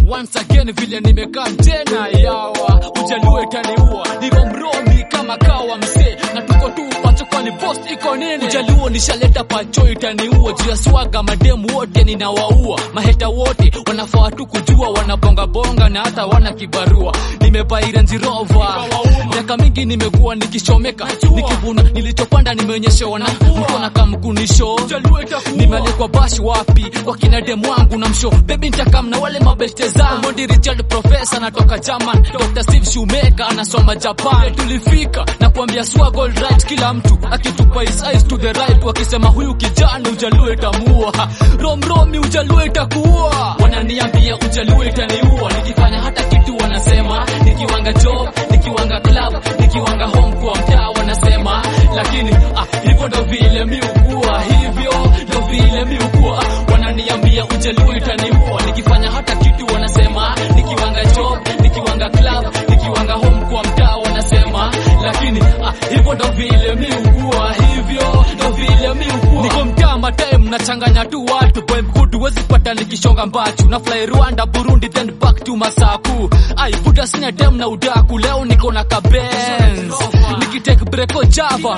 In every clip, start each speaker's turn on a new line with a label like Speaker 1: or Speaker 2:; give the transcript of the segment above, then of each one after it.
Speaker 1: once again vile nimekaa tena yawa ujaluo itaniua niko mromi kama kawa msee na tuko tu pachokoni post iko nini ujaluo nishaleta pacho itaniua juu ya swaga mademu wote ninawaua maheta wote wanafaa tu kujua wanabongabonga na hata wana kibarua nimebaira njirova miaka mingi nimekuwa nikishomeka nikivuna nilichopanda nimeonyeshewa na mtu anakamkunisho nimealikwa bashi wapi kwa kina demu wangu na msho bebi ntakam na wale mabeste zangu Mondi Richard profesa anatoka German Dr. Steve Shoemaker anasoma Japan tulifika na kuambia swag all right kila mtu akitupa his eyes to the right wakisema huyu kijana ujaluo itamuua romromi ujaluo itakuua wananiambia ujaluo itaniua nikifanya hata kitu wanasema nikiwanga job nikiwanga club nikiwanga home kwa mtaa wanasema lakini ah, hivyo ndo vile mi ukua hivyo ndo vile mi ukua wananiambia ujaluo itaniua nikifanya hata kitu wanasema nikiwanga job nikiwanga club nikiwanga home kwa mtaa wanasema lakini ah, hivyo ndo vile mi ukua hivyo ndo vile mi ukua niko mtaa matime nachanganya tu watu boy mkutu wezi pata nikishonga mbachu na fly Rwanda Burundi then back to Masaku ai buda sina dem na udaku leo niko na kabenz nikitake breko Java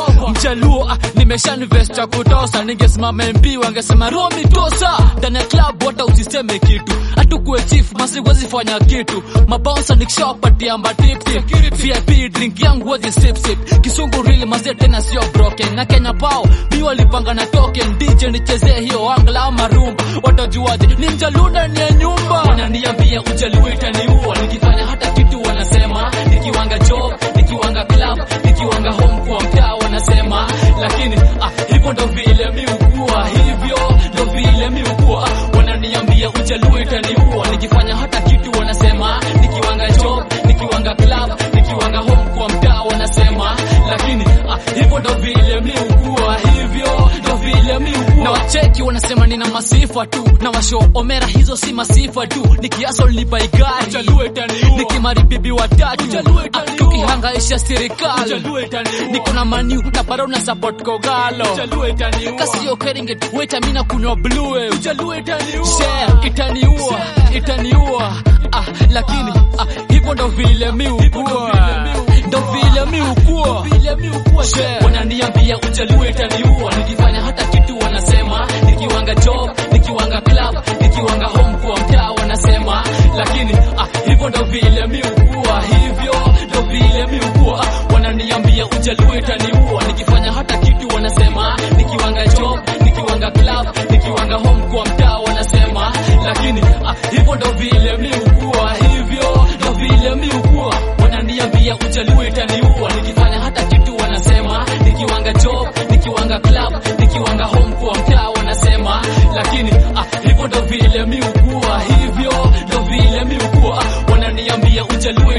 Speaker 1: mjaluo ah, nimesha invest cha kutosa ningesimama MP wangesema Romi tosa ndani ya club hata usiseme kitu hatukuwe chief masiwezi fanya kitu mabouncer nikishawapatia matipti VIP drink yangu wazi sip sip kisungu real mazee tena sio broken na Kenya pao mi walipanga na token DJ nichezee hiyo angla ama rumba watajuaje ni mjaluo ndani ya nyumba wananiambia ujaluo itaniua nikifanya hata kitu wanasema nikiwanga job nikiwanga club nikiwanga home kwa mtaa wanasema lakini ah, hivyo ndo vile mi ukua hivyo ndo vile mi ukua wananiambia ujaluo itaniua nikifanya hata kitu wanasema nikiwanga job nikiwanga club nikiwanga home kwa mtaa wanasema lakini ah, hivyo ndo vile mi ukua hivyo ndo vile mi ukua na wacheki wanasema nina masifa tu na washo omera hizo si masifa tu nikiaso lipai gari nikimari bibi watatu ah, tukihangaisha serikali niko na maniu na bado na support kogalo kasio keringet weta mina kunywa blue share itaniua itaniua ah, lakini ah, hivyo ndo vile mi ukua ndo vile mi ukua Share. wananiambia ujaluo itaniua nikifanya hata kitu wanasema nikiwanga job nikiwanga club nikiwanga home kwa mtaa wanasema lakini ah, hivyo ndo vile mi ukua hivyo ndo vile mi ukua wananiambia ujaluo itaniua nikifanya hata kitu wanasema nikiwanga job nikiwanga club nikiwanga home kwa mtaa wanasema lakini ah, hivyo ndo vile mi ukua hivyo ndo vile mi ukua wananiambia ujaluo itaniua nikifanya hata kitu wanasema nikiwanga job nikiwanga club nikiwanga home kwa mtaa wanasema lakini ah, hivyo ndo vile mi ukua hivyo ndo vile mi ukua wananiambia ujaluo